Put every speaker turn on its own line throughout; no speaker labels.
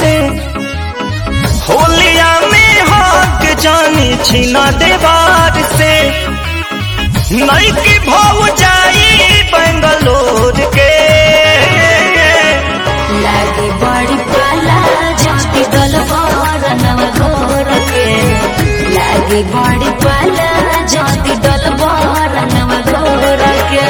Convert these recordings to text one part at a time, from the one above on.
से होलिया में हक जानी छीना देवार से नई की भाव जाई बेंगलोर के
लागे बड़ी पाला जाति दलबार नवघोर के लागे बड़ी पाला जाति दलबार नवघोर के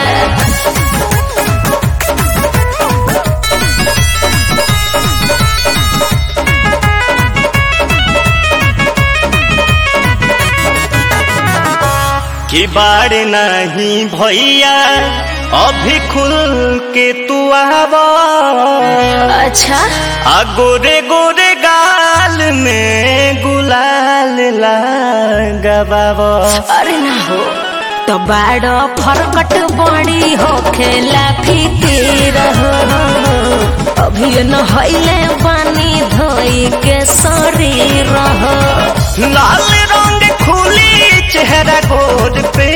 कि बाड़ नहीं भैया अभी खुल के तू आवा
अच्छा
आ गोरे गोरे गाल में गुलाल लगावा
अरे ना हो तो बाड़ फरकट बड़ी हो खेला फिकीर हो अभी न हईले पानी धोई के शरीर हो
लाल रंग खुली चेहरा गोद पे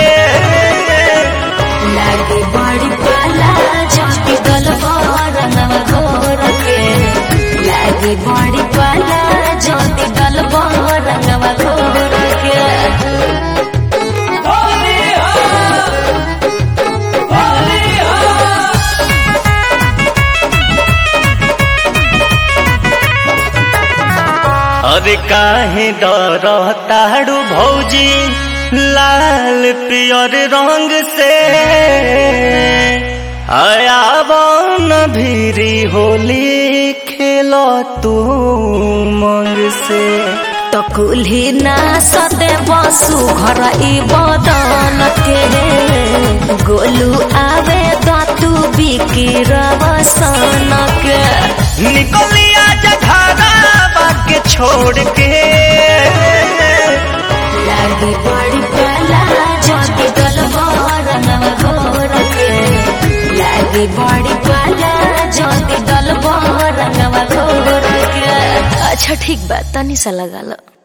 लागे बड़ी पाला जाति दलबार नवघोर के लागे बड़ी पाला जाति दलबार नवघोर के
अरे काहे डर ताड़ू भौजी लाल पियर रंग से आयावन भीरी होली खेलो तू मंग से
तो कुल्ही ना सते बसु घर ई बदन के गोलू आवे दातु बिकी रवसन के
निकलिया जघारा बाके छोड़ के
लागे बड़ी पाला जाति दलबार नवघोर के लागे बड़ी पाला जाति दलबार नवघोर के अच्छा ठीक बा तनी सा लगा लो